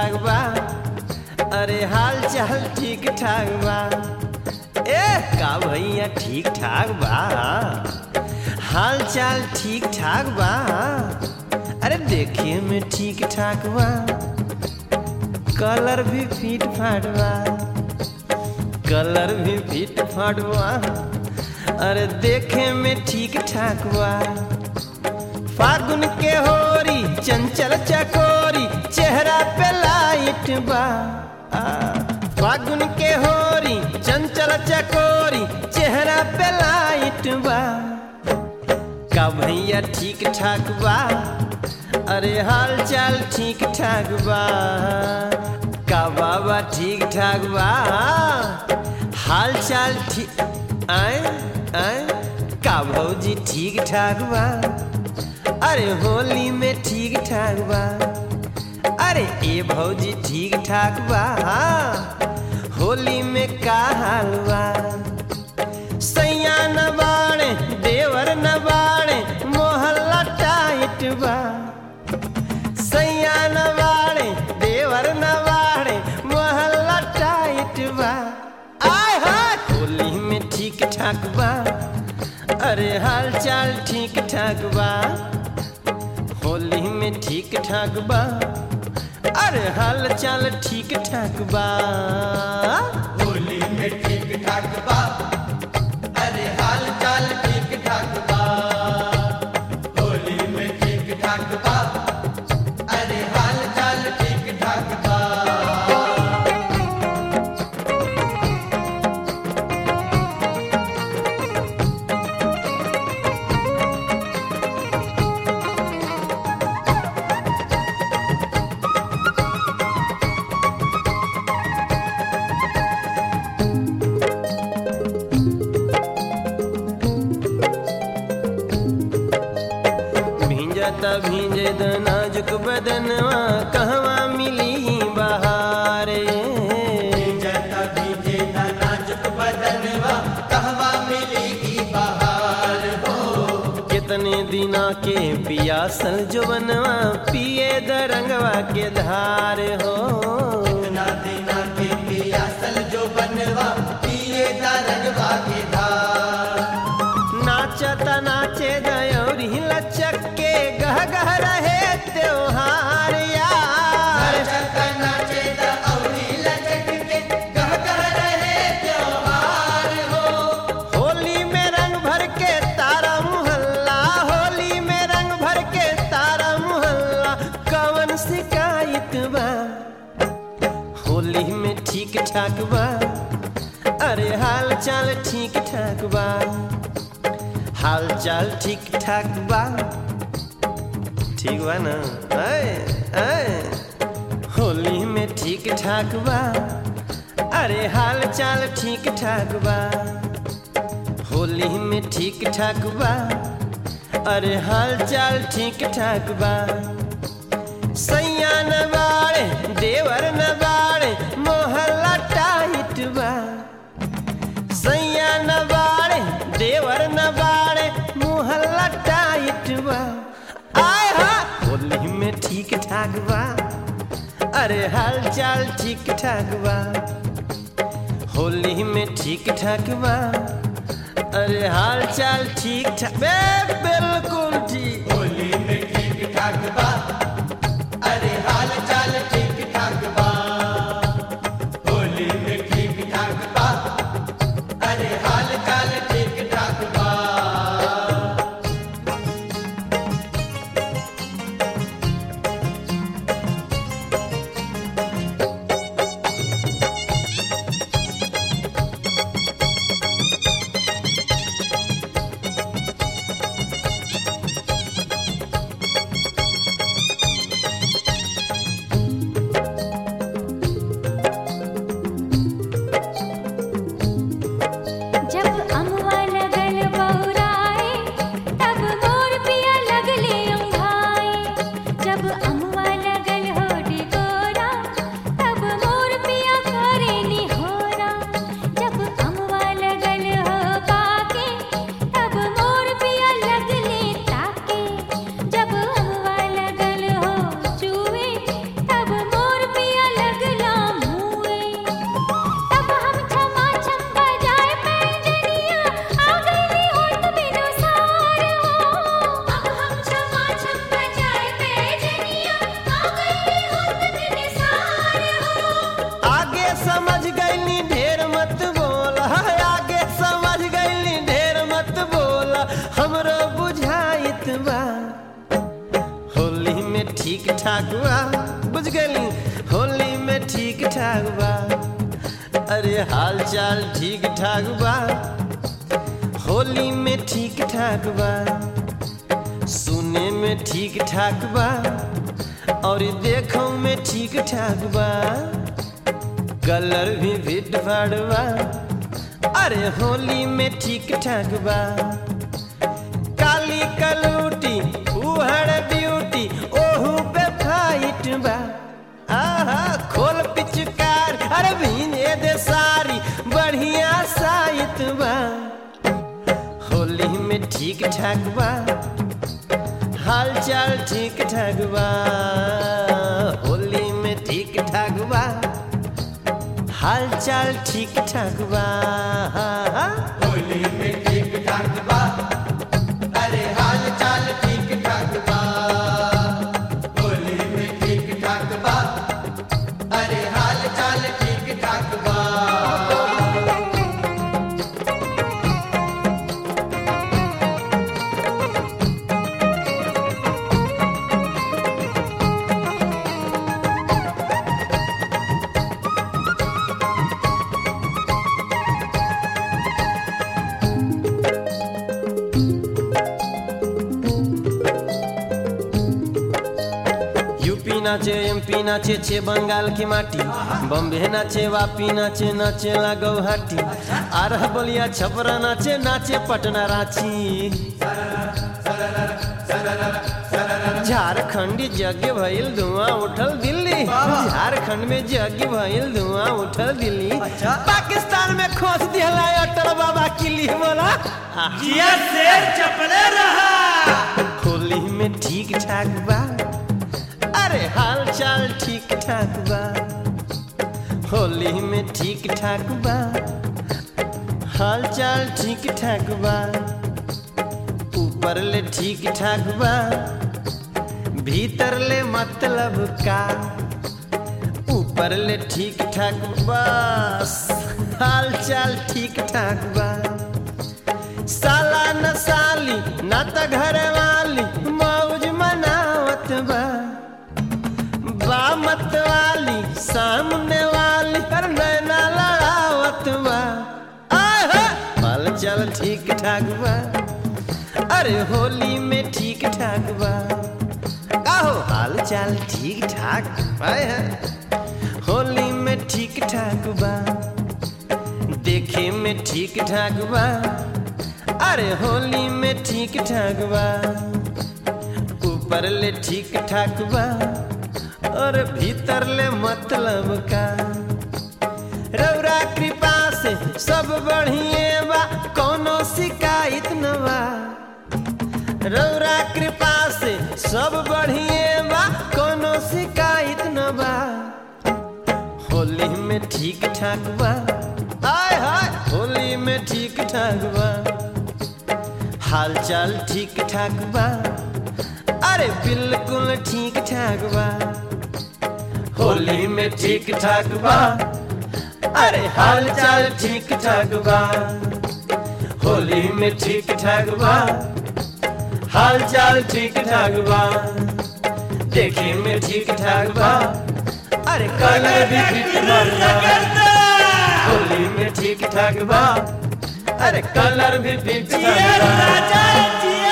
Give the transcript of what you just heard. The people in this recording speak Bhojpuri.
ठाक बा अरे हाल चाल ठीक ठाक बा ए का भैया ठीक ठाक बा हाल चाल ठीक ठाक बा अरे देखे में ठीक ठाक बा कलर भी फिट फाट बा कलर भी फिट फाट बा अरे देखे में ठीक ठाक बा फागुन के होरी चंचल चकोरी चेहरा पे लाइट बा आ, फागुन के होरी चंचल चकोरी चेहरा पे लाइट बा का भैया ठीक ठाक बा अरे हाल चाल ठीक ठाक बा का बाबा ठीक ठाक बा हाल चाल ठीक आए आए का भौजी ठीक ठाक बा अरे होली में ठीक ठाक बा अरे ए भौजी ठीक ठाक बा होली में का हाल बा सैया न बाड़े देवर न बाड़े मोहल्ला टाइट बा सैया न बाड़े देवर न बाड़े मोहल्ला टाइट बा आय हाय होली में ठीक ठाक बा अरे हाल चाल ठीक ठाक बा होली में ठीक ठाक बा अरे हाल चाल ठीक ठाक बा होली में ठीक ठाक बा अरे हाल चाल ठीक ठाक बा होली में ठीक ठाक बा अरे हाल चाल ठीक ठाक बा भींजता भींजे द नाजुक बदनवा कहवा मिली बहारे जता भीजे ना नाजुक बदनवा कहवा मिलेगी बहार हो कितने दिना के पियासल जो बनवा पिए द रंगवा के धार हो ना देना के पियासल जो बनवा पिए दा रंगवा के धार नाचता नाचे दयोरी लचक के गह गह रहे त्योहार यार नाचता नाचे दा औरी लचक के गह गह रहे त्योहार हो होली में रंग भर के तारा मुहल्ला होली में रंग भर के तारा मुहल्ला कवन शिकायत बा होली में ठीक ठाक बा अरे हाल चाल ठीक ठाक बा हाल चाल ठीक ठाक बा ठीक बा ना आए, आए। होली में ठीक ठाक बा अरे हाल चाल ठीक ठाक बा होली में ठीक ठाक बा अरे हाल चाल ठीक ठाक बा सैया न बाड़े देवर न बाड़े मोहल्ला टाइट बा सैया न बाड़े देवर न बाड़े मोहल्ला टाइट बा आय हा होली में ठीक ठाक बा अरे हाल चाल ठीक ठाक बा होली में ठीक ठाक बा अरे हाल चाल ठीक ठाक बे बिल्कुल ठीक होली में ठीक ठाक बा अरे हाल चाल ठीक ठाक बा होली में ठीक ठाक बा अरे हाल चाल ठीक ठाक बा ठीक ठाक बा बुझ गई होली में ठीक ठाक बा अरे हाल चाल ठीक ठाक बा होली में ठीक ठाक बा सुने में ठीक ठाक बा और देखो में ठीक ठाक बा कलर भी फिट फाड़ बा अरे होली में ठीक ठाक बा काली कलूटी उहड़ ब्यूटी ओहू पे फाइट बा आहा खोल पिचकार अरे भीने दे सारी बढ़िया साइत बा होली में ठीक ठाक बा हाल चाल ठीक ठाक बा होली में ठीक ठाक बा हाल चाल ठीक ठाक बा होली में ठीक ठाक बा अरे हाल चाल ठीक ठाक बा होली में ठीक ठाक बा अरे हाल चाल ठीक ठाक बा यूपी नाचे एमपी नाचे छे बंगाल की माटी बम्बे नाचे वापी नाचे नाचे ला गौहाटी आरह बलिया छपरा नाचे नाचे पटना रांची झारखंडी यज्ञ भइल धुआं उठल दिल्ली झारखंड में यज्ञ भइल धुआं उठल दिल्ली पाकिस्तान में खोस दिहला अटल बाबा किली बोला जिया शेर चपले रहा होली में ठीक ठाक बा अरे हाल चाल ठीक ठाक बा होली में ठीक ठाक बा हाल चाल ठीक ठाक बा ऊपर ले ठीक ठाक बा भीतर ले मतलब का ऊपर ले ठीक ठाक बस हाल चाल ठीक ठाक बा साला न साली न त घर वाली मौज मनावत बा बा मत वाली सामने वाली हर नैना लड़ावत बा आहा, हाल चाल ठीक ठाक बा अरे होली में ठीक ठाक बा आहो हाल चाल ठीक ठाक बा होली में ठीक ठाक बा देखे में ठीक ठाक बा अरे होली में ठीक ठाक बा ऊपर ले ठीक ठाक बा और भीतर ले मतलब का रौरा कृपा से सब बढ़िए बा कोनो शिकायत न बा रौरा कृपा से सब बढ़िए बा कोनो शिकायत न बा होली में ठीक ठाक बा हाय हाय होली में ठीक ठाक बा हाल चाल ठीक ठाक बा अरे बिल्कुल ठीक ठाक बा होली में ठीक ठाक बा अरे हाल चाल ठीक ठाक बा होली में ठीक ठाक बा हाल चाल ठीक ठाक बा देखे में ठीक ठाक बा अरे कलर भी ठीक ठाक बा होली में ठीक ठाक बा अरे कलर भी ठीक ठाक बा राजा जिया